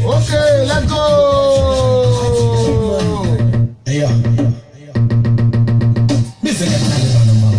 Okay, let's go. Eyo. Bisa kan Taliban nama.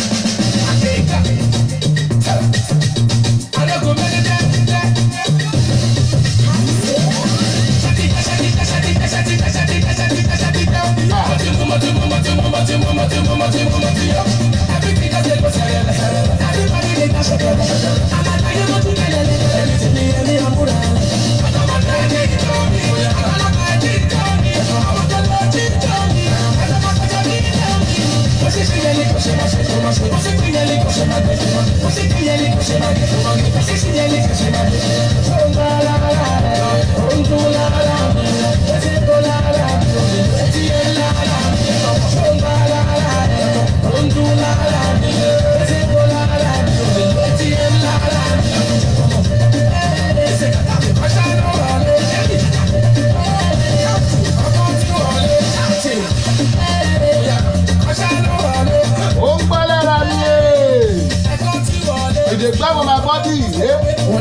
Ó ń gbọ́ lára mi ẹ̀. Èdè gbàgbọ́ máa bọ́ dì í.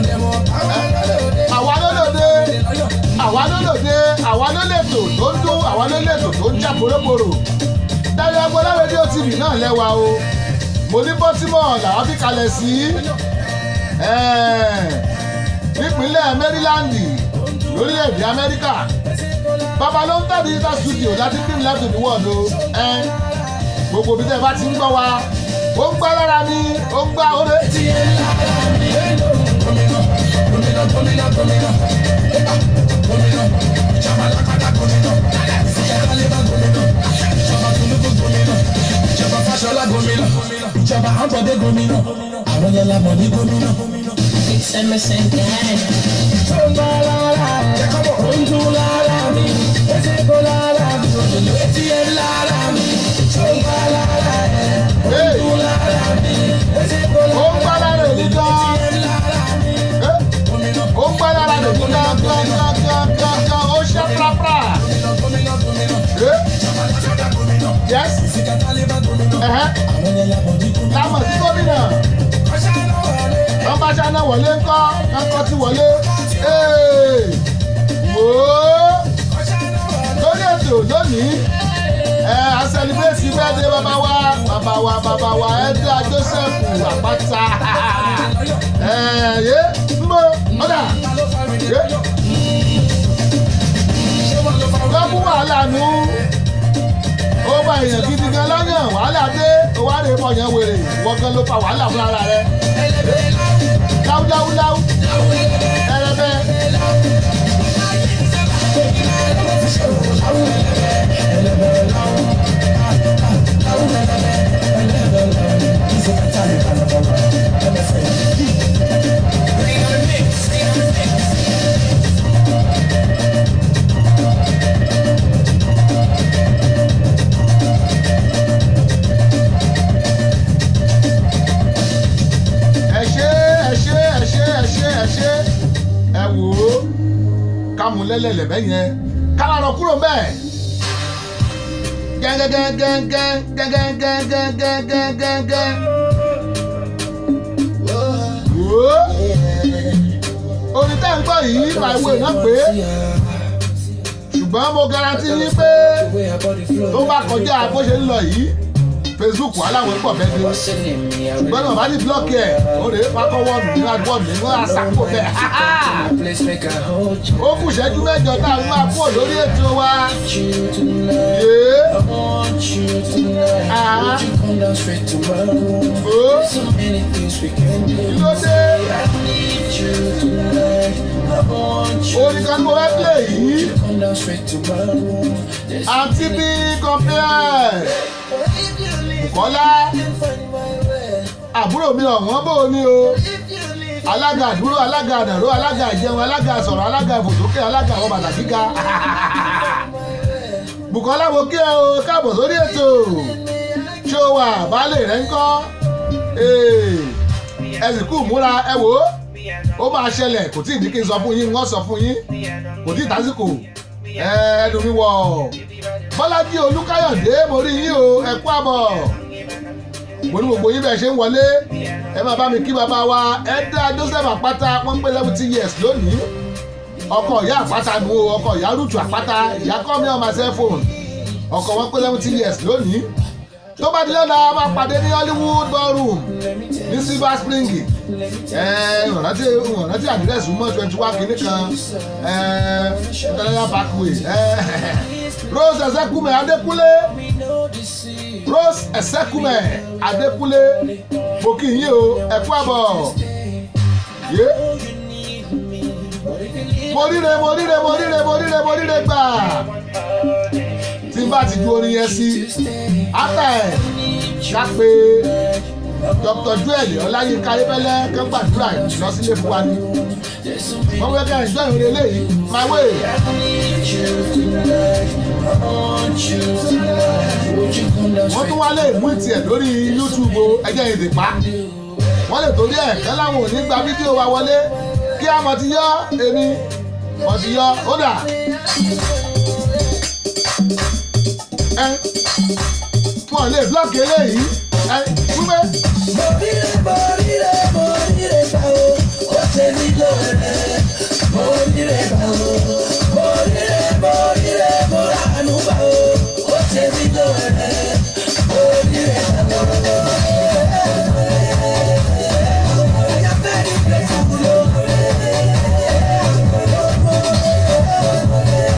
Àwa ló lòde. Àwa ló lòde. Àwa ló lètò tó ń dún. Àwa ló lètò tó ń jà poroporo. Dáyọ̀ Agbọ́lá rédíò TV náà lẹ́wà o. Mo ní Baltimore làwọn fi kalẹ̀ sí. Ẹ̀ẹ̀, Nípínlẹ̀ Maryland lórílẹ̀‐èdè Amẹ́ríkà. Bàbá ló ń tẹ̀ digital studio láti bring life to the world o. Ẹ̀ gbogbo bí tẹ́ ẹ bá ti ń gbọ́ wa ó ń gbá lára mi ó ń gbá oore. Fáṣọlá gómìnà, ìjọba àbọ̀dé gómìnà, àwọn yẹn lamọ̀ ní gómìnà. It's MSN Ghana. Tó ń bá lára ẹ̀, ó ń dún lára mi, etí kò lára mi, òdòdó etí ẹ̀ lára mi. Tó ń bá lára ẹ̀, ó ń dún lára mi, etí kò ó ń gbá lára èmi gan ẹ̀ lára mi. Eh, ó ń gbá lára èmi gan gan gan gan gan gan ó ṣe prapra. Eh, yes ẹ̀hẹ́, lámọ̀ sí gómìnà wọ́n bá ṣáná wọlé ńkọ́ ńkọ́ ti wọlé. Eh, wò ó lórí ètò lónìí ẹ a celebrate birthday bàbá wa bàbá wa bàbá wa ẹdá joseph àpáta ẹ yé mbọ ọdà yé lọ́kù wàhálà nu ó bá èèyàn gidi gan lọ́yàn wàhálà dé ó wá lè mọ̀ yẹn wèrè wọ́n gan ló fa wàhálà fún ara rẹ̀ láwùláwùláwù ẹrẹbẹ. ẹ ṣe ẹ ṣe ẹ ṣe ẹ ṣe ẹ ṣe ẹ wò ó ká mú lẹ́lẹ̀lẹ̀ bẹ́ẹ̀ yẹn ká má lọ kúrò bẹ́ẹ̀ gẹ́gẹ́gẹ́gẹ́gẹ́gẹ́gẹ́gẹ́gẹ́gẹ́gẹ́ wò ó orin tẹ́ ń gbọ́ yìí máa wo iná pé ṣùgbọ́n mo garanti yín pé tó bá kọjá bó ṣe ń lọ yìí facebook aláwọ̀ pọ̀ bẹ́ẹ̀ ni ṣùgbọ́n náà bá ní blọọkì ẹ̀ ó lè pakọ́ wọ́ọ̀nù nínú àgbọ̀nù nínú àṣàkó bẹ́ẹ̀ ó kù ṣẹ́jú mẹ́jọ tá a máa pọ̀ lórí ètò wa yé Ah. ó kí ló dé orin kan tó wẹ́ pè yìí àǹtí bí compare kọ́lá àbúrò mi ọ̀wọ́n bò ní o alága àdúró alága àdàró alága ìjẹun alága sọ̀rọ̀ alága ìfòsókè alága àwọn bàtà gíga Bùkọ́lá mo kí ẹ o káàbọ̀ sórí ètò ṣó wà baálé rẹ ń kọ́ ẹ sì kú múra ẹ wò ó ó máa ṣẹlẹ̀ kò tí ì ní kí n sọ fún yín wọ́n sọ fún yín kò tí ì tásìkò ẹ ẹnu mi wọ̀ Bọ́lájí Olúkáyọ̀dé mo rí yín o ẹ kú àbọ̀ mo ní gbogbo yín bẹ́ẹ̀ ṣe ń wọlé ẹ máa bá mi kí bàbá wa ẹ dá Joseph Àpáta wọ́n ń pé seventy years lónìí ọkọ̀ ìyá àpáta nu o ọkọ̀ ìyá rútù àpáta ìyá kọ́ mi on my cell phone ọkọ̀ wọn pé seventy years lónìí tó bá di lọ́la a máa pàdé ní hollywood ballroom ní silver spring ìrántí ìrántí àdírẹ́sì mọ́ twenty one kìíní kan international parkway rose ẹsẹkùmẹ adékúnlé rose ẹsẹkùmẹ adékúnlé mo kì í yín o ẹ kú àbọ̀ yé mo ríre mo ríre mo ríre mo ríre mo ríre gbà tí n bá ti ju orin yẹn sí ata ẹ ká pé dr joel ọláyínká ayébẹ́lẹ́ kán gbàdúrà lọ sílé fún wa ni wọ́n wẹ́ ká ẹ̀jọ́ ìrìn eléyìí máa wé wọ́n tún wá lè mú ìtìẹ̀ lórí youtube o ẹjẹ́ ìdè pa wọ́n lè torí ẹ̀ kán láwọn ò ní gba fídíò wa wọlé kí a mọ̀ ti yọ èmi mọ̀ ti yọ ó dà ẹ wọn lè blọọkì eléyìí ẹ wípé Mo ríre, mo ríre, mo ríre gbà o, ó ṣe mí lóore. Mo ríre gbà o,